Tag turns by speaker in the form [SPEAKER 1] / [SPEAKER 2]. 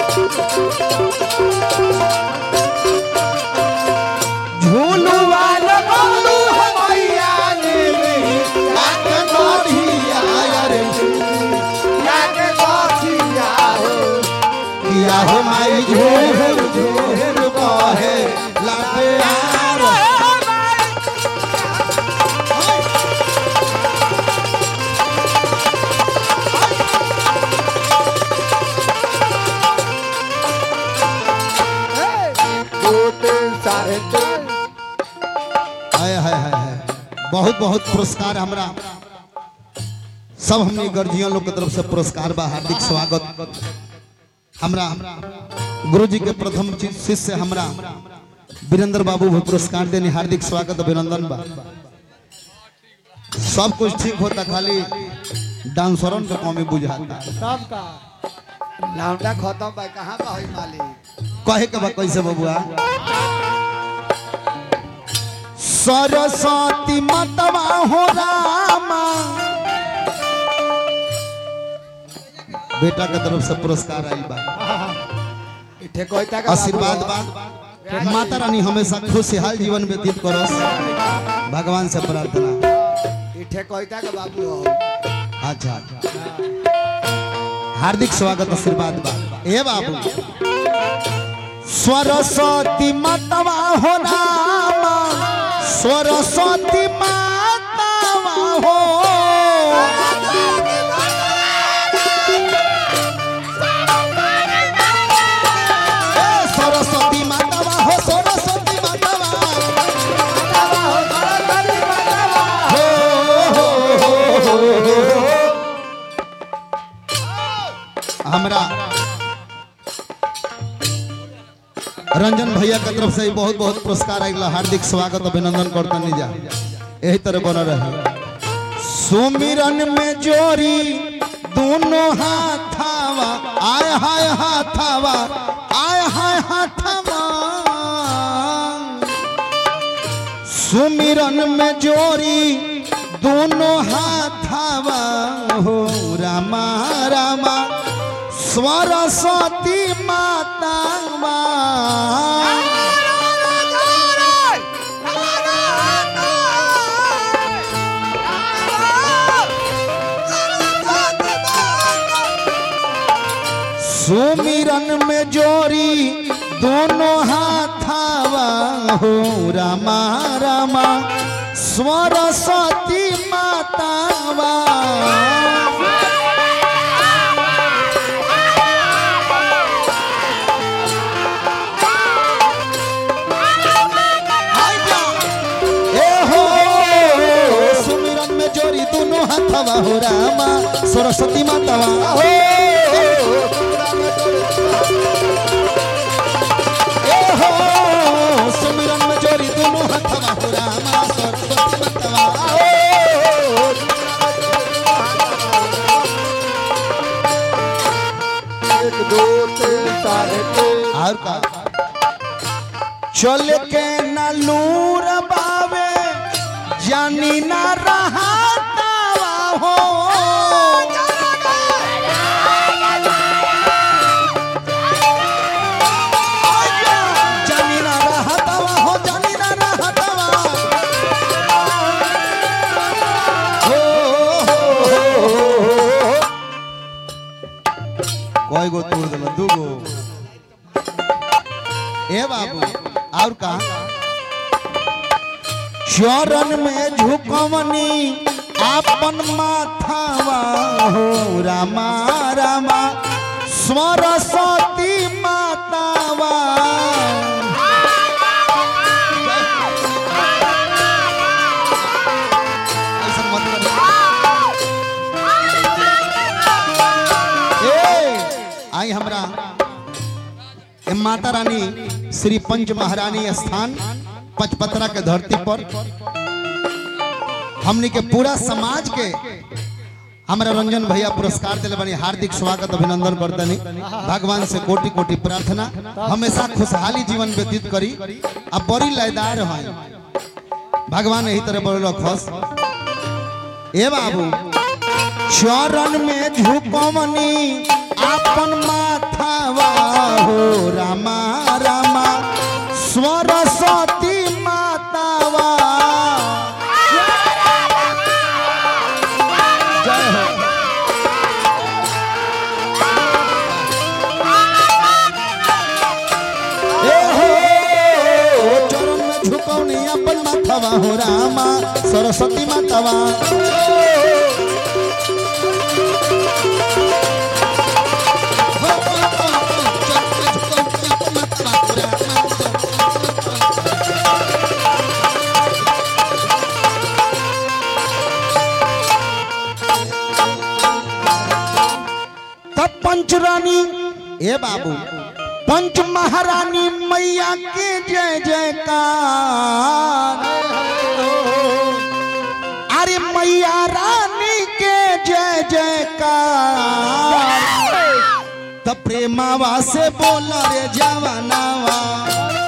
[SPEAKER 1] झूलुआ लगौलू हमैया ने आके गोठिया रे आके गोठिया हो किया हो माई झूर झूर बहे लागे यार
[SPEAKER 2] दो तीन साढ़े तीन
[SPEAKER 1] हाय हाय हाय हाय बहुत बहुत पुरस्कार हमरा सब हमने गर्जियन लोग के तरफ से पुरस्कार बा हार्दिक स्वागत हमरा गुरु जी के प्रथम चि- शिष्य हमरा वीरेंद्र बाबू भी पुरस्कार देने हार्दिक स्वागत अभिनंदन बा सब कुछ ठीक होता खाली डांसरन का कमी बुझाता
[SPEAKER 2] सबका लौंडा खत्म भाई कहाँ का होई मालिक
[SPEAKER 1] कहे के बा कैसे बबुआ सरस्वती मतवा हो रामा बेटा के तरफ से पुरस्कार आइल बा
[SPEAKER 2] इठे कोई तक
[SPEAKER 1] आशीर्वाद बा माता रानी हमेशा खुशहाल जीवन व्यतीत करो भगवान से प्रार्थना
[SPEAKER 2] इठे कोई तक बाबू हो
[SPEAKER 1] अच्छा हार्दिक स्वागत आशीर्वाद बा ए बाबू सरस्वती मतवा हो रामा सरस्वती मातावा हो ए, सरस्वती मातावा हो सरस्वती मातावा हो, हो, हो, हो, हो। हमरा रंजन भैया के तरफ से बहुत बहुत पुरस्कार आइला हार्दिक स्वागत अभिनंदन करता जा यही तरह बना रहे सुमिरन में जोरी दोनों हाथावा आय हाय हाथावा आय हाय हाथावा सुमिरन में जोरी दोनों हाथावा हो रामा रामा सरस्वती मातावा सुमिरन में जोरी दोनों हाथावा हो रामा रामा सरस्वती मातावा हाय जा। ए हो सुमिरन में जोरी दोनों हाथवा हो रामा सरस्वती मातावा हो ए हो सुमिरन में जोरी दोनों हाथवा हो रामा सरस्वती मातावा हो
[SPEAKER 2] एक दो तीन साढ़े तीन
[SPEAKER 1] और का चल के न लूर बावे जानी न रहा हो जानी न रहा हो जानी न रहा हो कोई गो तोड़ दिल दू गो ए बाबू और का चरण में झुकवनी आपन माथावा हो रामा रामा सरस्वती मातावा ऐसा मत करो। ए, आई हमरा ए माता रानी श्री पंच महारानी स्थान पचपतरा के धरती पर हमनी के पूरा समाज के हमरा रंजन भैया पुरस्कार दिले बनी हार्दिक स्वागत अभिनंदन करतनी भगवान से कोटि कोटि प्रार्थना हमेशा खुशहाली जीवन व्यतीत करी आ बड़ी लयदार हैं भगवान यही तरह बोलो खुश ए बाबू चरण में झुकवनी आपन माथावा अपन माथवा हो रामा सरस्वती मातावा तब पंचरानी ए बाबू पंच महारानी मैया के जय जयकार अरे मैया रानी के जय जयकार तब प्रेमावा से बोला रे जवानावा